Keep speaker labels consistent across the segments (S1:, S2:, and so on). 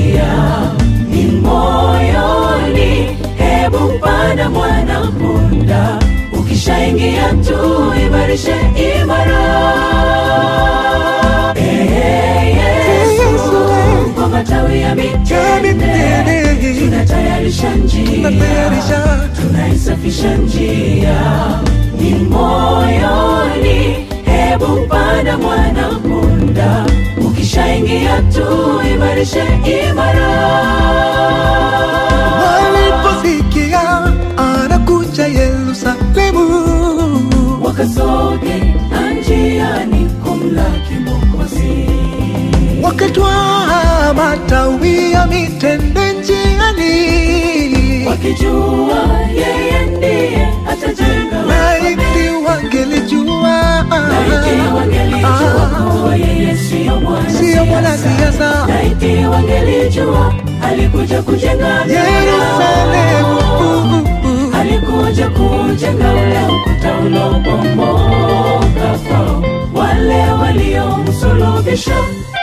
S1: njia ni moyoni hebu panda mwana punda ukishaingia tu imarishe imara Ee Yesu, kwa matawi ya mitende tunatayarisha njia
S2: Tunatayarisha.
S1: tunaisafisha njia ni moyoni hebu panda mwana punda ukishaingia tu imarishe imara
S2: waliposikia anakuja Yerusalemu,
S1: wakasoge njiani kumlaki Mwokozi,
S2: wakatwaa matawi ya mitende njiani,
S1: wakijua yeye ndiye atajenga
S2: laiti wangelijua
S1: laiti wangelijua kuwa yeye siyo
S2: siyo mwanasiasa
S1: mwanasiasa laiti wangelijua alikuja kujenga
S2: Yerusalemu.
S1: alikuja kujenga ule ukuta uliobomoka kwao wale waliomsulubisha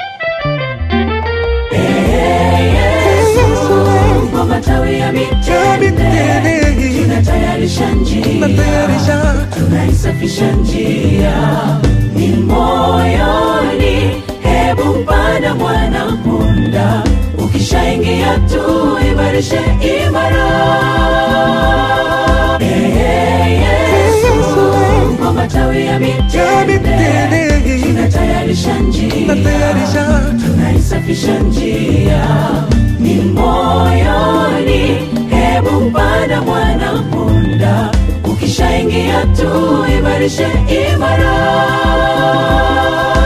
S1: Ee Yesu, kwa matawi ya mitende tunatayarisha njia
S2: Tunatayarisha.
S1: tunaisafisha njia ni moyoni hebu panda mwana punda ukishaingia tu imarishe imara Ee Yesu, kwa matawi ya mitende tunatayarisha njia
S2: Tunatayarisha.
S1: tunaisafisha njia ni moyoni hebu panda mwana punda ukishaingia tu imarishe imara